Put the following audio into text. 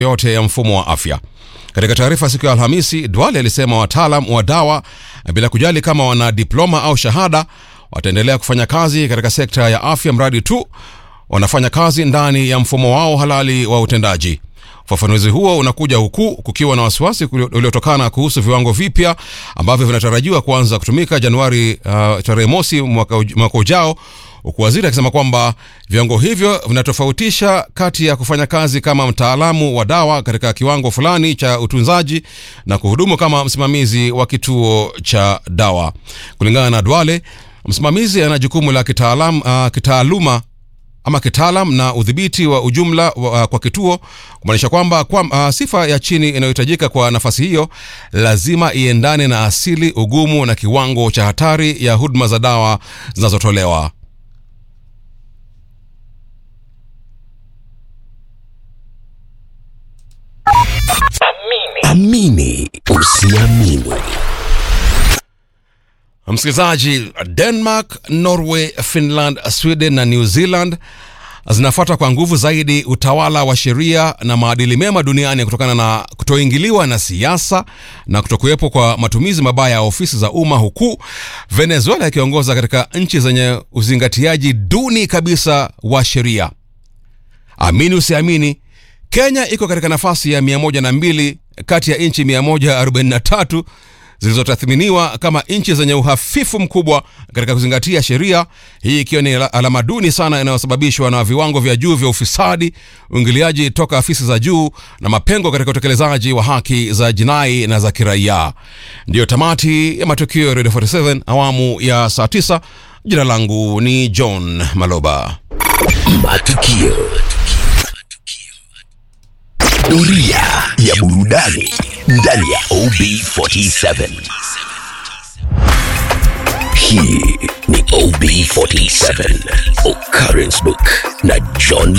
yote ya mfumo wa afya. Katika taarifa siku ya Alhamisi, Duale alisema wataalam wa dawa, bila kujali kama wana diploma au shahada, wataendelea kufanya kazi katika sekta ya afya mradi tu wanafanya kazi ndani ya mfumo wao halali wa utendaji. Ufafanuzi huo unakuja huku kukiwa na wasiwasi uliotokana kuhusu viwango vipya ambavyo vinatarajiwa kuanza kutumika Januari uh, tarehe mosi mwaka, mwaka ujao, huku waziri akisema kwamba viwango hivyo vinatofautisha kati ya kufanya kazi kama mtaalamu wa dawa katika kiwango fulani cha utunzaji na kuhudumu kama msimamizi wa kituo cha dawa. Kulingana na Duale, msimamizi ana jukumu la kitaalam, uh, kitaaluma ama kitaalam na udhibiti wa ujumla wa, kwa kituo kumaanisha kwamba kwa, uh, sifa ya chini inayohitajika kwa nafasi hiyo lazima iendane na asili, ugumu na kiwango cha hatari ya huduma za dawa zinazotolewa. Amini usiamini. Msikilizaji, Denmark, Norway, Finland, Sweden na New Zealand zinafuata kwa nguvu zaidi utawala wa sheria na maadili mema duniani kutokana na kutoingiliwa na siasa na kutokuwepo kwa matumizi mabaya ya ofisi za umma, huku Venezuela ikiongoza katika nchi zenye uzingatiaji duni kabisa wa sheria. Amini usiamini, Kenya iko katika nafasi ya 102 kati ya nchi 143 zilizotathminiwa kama nchi zenye uhafifu mkubwa katika kuzingatia sheria, hii ikiwa ni alama duni sana inayosababishwa na viwango vya juu vya ufisadi, uingiliaji toka afisi za juu na mapengo katika utekelezaji wa haki za jinai na za kiraia. Ndiyo tamati ya matukio ya Radio 47 awamu ya saa 9. Jina langu ni John Maloba. Matukio. Doria ya burudani ndani ya OB47. Hii ni OB47 Occurrence Book na John